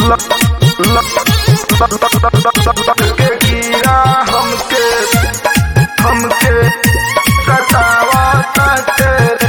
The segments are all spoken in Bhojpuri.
के कीड़ा हमके हमके सतावा ताटे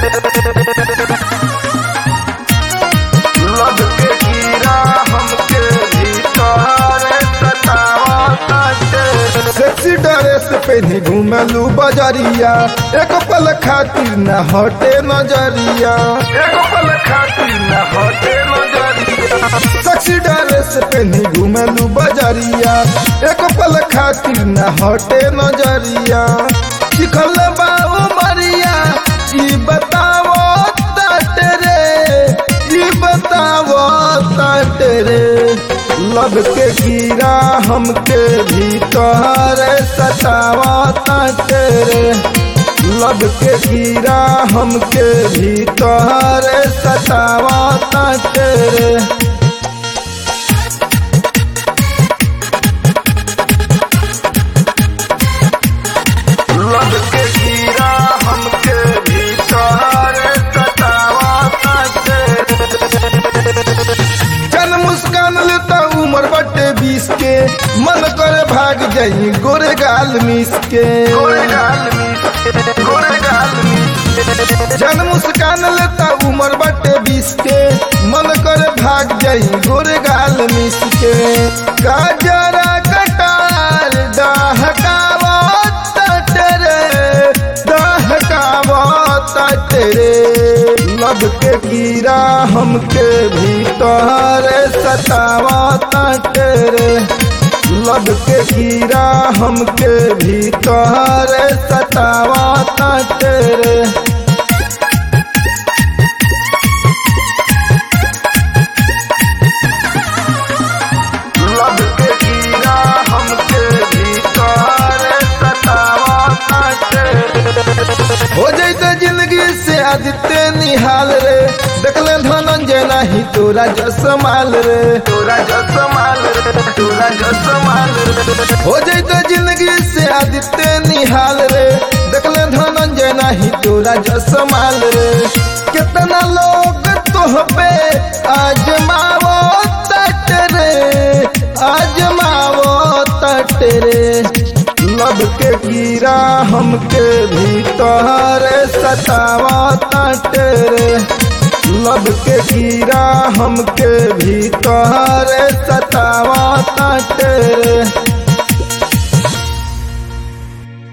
लब के कीड़ा हमके भीतर सतावा ताटे सेक्सी ड्रेस पहनी घूमलू बजरिया एक पल खातिर न हटे नजरिया एगो पल खातिर न हटे नजरिया सेक्सी ड्रेस पहनी घूमलू बजरिया एक पल खातिर न हटे नजरिया चिखल बाबू मरिया ई बतावो ताटे रे ई बतावो ताटे रे लब के कीड़ा हमके भीतर सतावा ताटे रे लब के कीड़ा हमके भीतर सतावा ताटे रे लब के कीड़ा हमके भीतर सतावा ताटे जन मुस्कान लेता उम्र बटे बीस के मन करे भाग जाई गोरे गाल मिस के गोरे गाल में गोरे गाल में जन मुस्कान लेता उम्र बटे बीस के मन करे भाग जाई गोरे गाल मिस के गाजरा कटार डहकावा तटरे डहकावा तटरे लब के कीड़ा हमके भीतर सतावा तटरे लब के कीड़ा हमके भीतर सतावा तटरे लब के कीड़ा हमके भीतर सतावा ताटे हो जैते जिंदगी से आदित्य निहाल रे देखले धनंजय नाही तोरा जसमाल रे तोरा जसमाल रे तोरा जसमाल रे हो जैते जिंदगी से आदित्य निहाल रे देखले धनंजय नाही तोरा जसमाल रे कितना लोग तोह पे आजमावो तट रे आजमावो तट रे लब के कीड़ा हमके भीतर सतावा तट रे लब के कीड़ा हमके भीतर सतावा तट रे